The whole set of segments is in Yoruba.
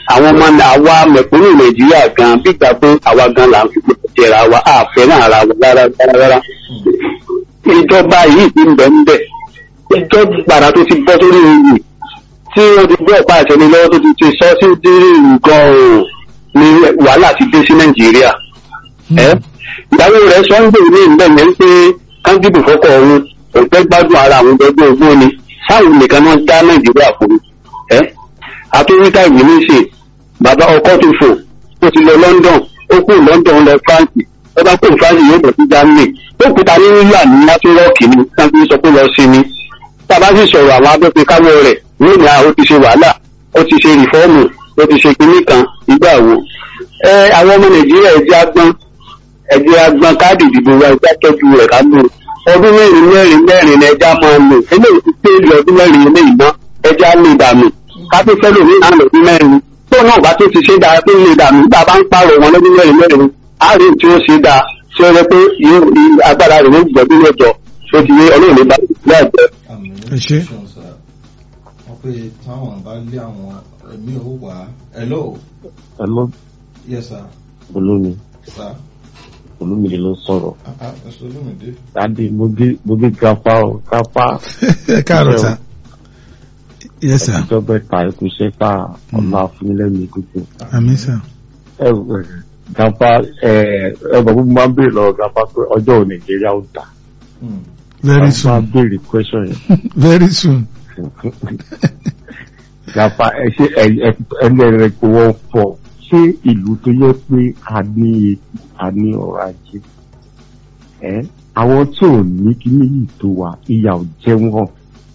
àwọn ọmọ àwa mẹ̀kúnnù nàìjíríà gan bígbà pé àwa gan là ń fi gbogbo jẹra wa àfẹ́ náà ara wa rárá rárá rárá ìjọba yìí ti ń bẹ̀ ń bẹ̀ ìjọba gbàrà tó ti bọ́ sórí oyè tí wọ́n ti gbé ọ̀pá àṣẹ ní lọ́wọ́ tó ti ti sọ sí dírí nǹkan ọ̀hún ni wàhálà ti dé sí nàìjíríà ẹ ìyàwó rẹ̀ sọ ń gbèrú ní ìbẹ̀ yẹn pé kángídù fọ́kọ̀ ọ̀hún òpẹ́ gbádùn ara àwọn gbẹgbẹ́ ogbó ni sáwọn nìkan náà dá nàìjíríà fún ẹ àtúwíkà ìwé ní ṣe bàbá ọkọ tó fò ó ti lọ london ó kú london lọ france ó bá kú france yóò bọ̀ sí germany ó kúta ní nílà ní látúrọ́ọ̀kì ni sáńtì sọ pé lọ sí ni tábà sì sọ̀rọ̀ àwọn abẹ́pẹ́ káwọ́ rẹ̀ lónìí àwọn ó ti ṣe wàhálà ó ti ṣe rìfọ́ọ̀mù ó ti ṣe kinní kan ìgbà wo ẹ àwọn ọmọ nàìjíríà ẹ̀jẹ̀ agbọ́n ẹ̀jẹ̀ agbọ́n káàdì ìdìbò wa ẹ̀jẹ̀ tọ́jú rẹ̀ ká lò ọdún mẹ́rin mẹ́rin mẹ́rin ni ẹja máa lò eléyìí ti pé ilé ọdún mẹ́rin eléyìí mọ́ ẹja lè dànù kápé fẹ́ lòmí náà lọ́dún mẹ́rin tó náà bá tó ti ṣe dáa tó lè dànù nígbà bá ń pààrọ̀ wọn lọ́dún mẹ́rin mẹ́rin á rí tí ó ṣe dáa tí ó rẹ pé agbára rẹ̀ ló gbọ́dún lọ́jọ́ tó ti yé ọlọ́run lè bá ìpínlẹ̀ àjẹ́. àmì Ẹ ṣé. wọ́n pé táwọn bá lé àwọn ẹ̀mí ò wá hello Hello, yes sir Olómi, sir Olómìnira ló ń sọ̀rọ̀. ah ah ẹ̀sọ́ olómìdé Dádì, mo gé mo gé kápá o, kápá. ẹ káàárọ̀ sá yes sir Ìjọ bẹ́ta ikú iṣẹ́ ká ọ̀la fúnilẹ́nu ìkúté. àmì sá Ẹ ẹ kápá ẹ ẹ bọ̀ gbogbo máa ń béèrè lọ́wọ́ kápá pé ọjọ́ ò Nàìjíríà ó dà. very Máa soon béèrè question yẹn. very soon Kápá ẹ ṣe ẹ ẹ ẹni ẹ̀rẹ̀ kò wọ́n fọ̀ ṣé ìlú tó yẹ pé a ní epo a ní ọrọ̀ ajé. Ẹ àwọn tí ò ní kíní yìí tó wa ìyà ò jẹ wọ́n.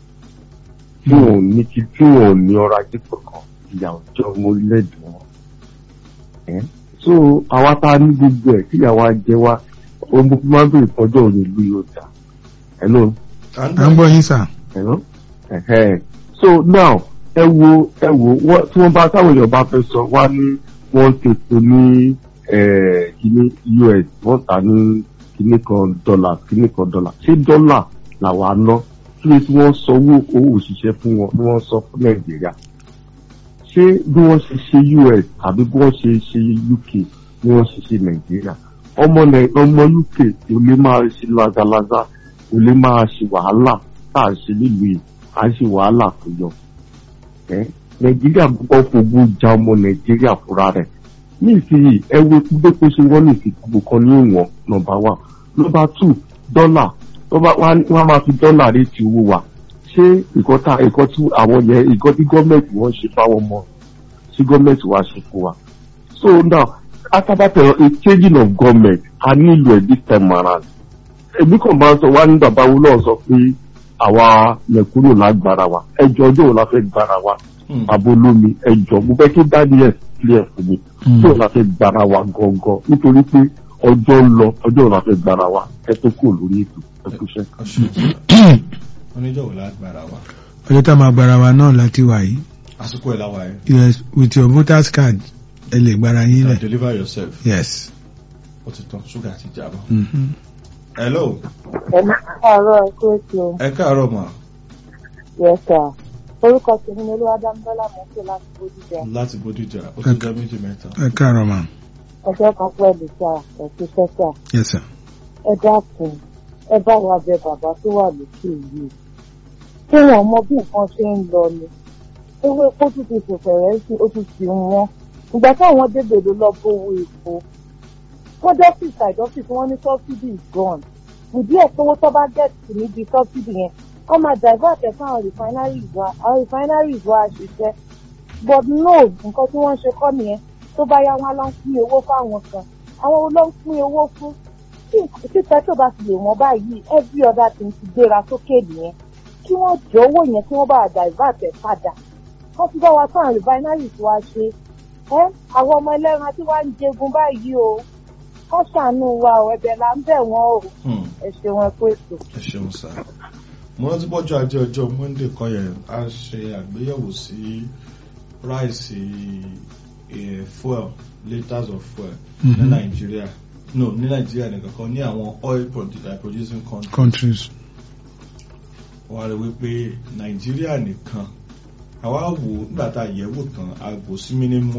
tí wọn ò ní kí tí wọn ò ní ọrọ̀ ajé kankan ìyà ọjọ́ ọmọ orílẹ̀-èdè wọn. Ẹ́ so àwa tá a ní gbogbo ẹ̀ tí ìyàwó ajẹ́ wa ohun gbogbo máa ń bèrè fọjọ́ òní ìlú yóò dà. Hello à ń gbọ́ yín sá hello ẹ̀hẹ́ so now ẹ wo ẹ wo wọ́n tí wọ́n bá táwọn èèyàn bá fẹ́ sọ wá ní wọ́n ti pè ní eh, kíní US wọ́n tà ní kíní kan dọ́là kíní kan dọ́là ṣé dọ́là làwa ná kí ni tí wọ́n sọ owó owó òṣìṣẹ́ fún wọn ni wọ́n sọ fún Nàìjíríà ṣé bí wọ́n ṣe ṣe US àbí bí wọ́n ṣe ṣe UK ni wọ́n ṣe ṣe Nàìjíríà ọmọ Nàì- ọmọ UK kò lè máa ṣe lazalaza kò lè máa ṣe wàhálà tá à ń ṣe nílùú yìí à ń ṣe wàhálà tó yọ ẹ nàìjíríà gbọ́ fogun ja ọmọ nàìjíríà fúnra rẹ̀ ní ìsinyìí ẹ wo gbé kó ṣe wọ́n ní ìsìnkú kan ní ìwọ̀n nọ́mbà one nọ́mbà two dọ́là wọ́n á máa fi dọ́là rétí owó wa ṣé ìkọ́ tá ìkọ́ tí àwọn yẹn ìkọ́ tí gọ́ọ̀mẹ̀ntì wọ́n ṣe fáwọn ọmọ tí gọ́ọ̀mẹ̀ntì wa ṣe fún wa so now after a changing of government a nílò ẹ̀ this time around èmi kàn máa ń sọ wá ní bàbá wo náà sọ pé àwa mẹ̀kúnnù lágbára wa ẹjọ́ ọjọ́ wo la fẹ́ gbára wa bàbá olómi ẹjọ́ mo fẹ́ kí daniel clear fún mi tí wo la fẹ́ gbára wa gangan nítorí pé ọjọ́ ń lọ ọjọ́ wo la fẹ́ gbára wa ẹ tó kúrò lórí ètò ẹ kú iṣẹ́. oníjọ́ wò lágbára wa ọjọ́ tá a máa gbára wa náà láti wà yìí àsìkò ẹ̀ láwa ẹ̀ yes with your voters card ẹ lè gbára yín lẹ̀ deliver yourself yes. ó ti tán ṣúgà ti jà bọ́. Mhm. hello Ẹ̀mí káàárọ̀ ẹ̀kú ètò ẹ káàárọ̀ mà yẹ̀sà. Orúkọ tèmi ni Olúwadámidọ́lá mọ̀ ń pè láti Bódìjà. láti bódìjà ó ti jẹ́ méjì mẹ́ta. ẹ káàárọ̀ ma Ọjọ́ kan pẹ̀lú sà ẹ̀kú sẹ́sà. yes sir. Ẹ dákun, ẹ bá wa bẹ bàbá tó wà lókè yìí. Ṣé wọn mọ bí nǹkan ṣe ń lọ ni? Ewé epo tún ti fòfẹ̀rẹ́ sí ó tún ti wọ́n. Ìgbà táwọn débè ló lọ bówó epo. Wọ́n dọ́fíìsì àìdọ́fíìsì wọ́n ní subsidy is gone. Ìdí ẹ̀ tówó tó bá gẹ̀ẹ́sì níbi subsidy yẹn wọ́n máa divert ẹ̀ fáwọn refineries wa àwọn refineries wa ṣiṣẹ́ but no nǹkan tí wọ́n ń ṣe kọ́ nìyẹn tó bá yá wọn lọ ń pín owó fáwọn kan àwọn ló ń pín owó fún tí petro bá ti lè wọ́n báyìí every other thing ti gbéra sókè nìyẹn kí wọ́n jọ owó yẹn kí wọ́n bá divert ẹ̀ padà wọ́n ti bá wa fáwọn refineries wa ṣe ẹ́ àwọn ọmọ ẹlẹ́ran tí wàá ń jẹgun báyìí o kọ́ ṣàánú wa ọ̀ ẹ̀bẹ̀ là ń bẹ̀ wọ́n o Hmm. ẹ ṣeun ẹ kú ètò. ẹ ṣeun sá mo rántí bọ́jọ́ ajé ọjọ́ monday kan yẹn a ṣe àgbéyẹ̀wò sí price eh, fuel litres of fuel ní Mhm. nàìjíríà no ní nàìjíríà nìkan kan ní àwọn oil produ- producing countries countries. wọ́n á rí wípé nàìjíríà nìkan àwa wò nígbà tá a yẹ̀wò tán a gbò sí minimum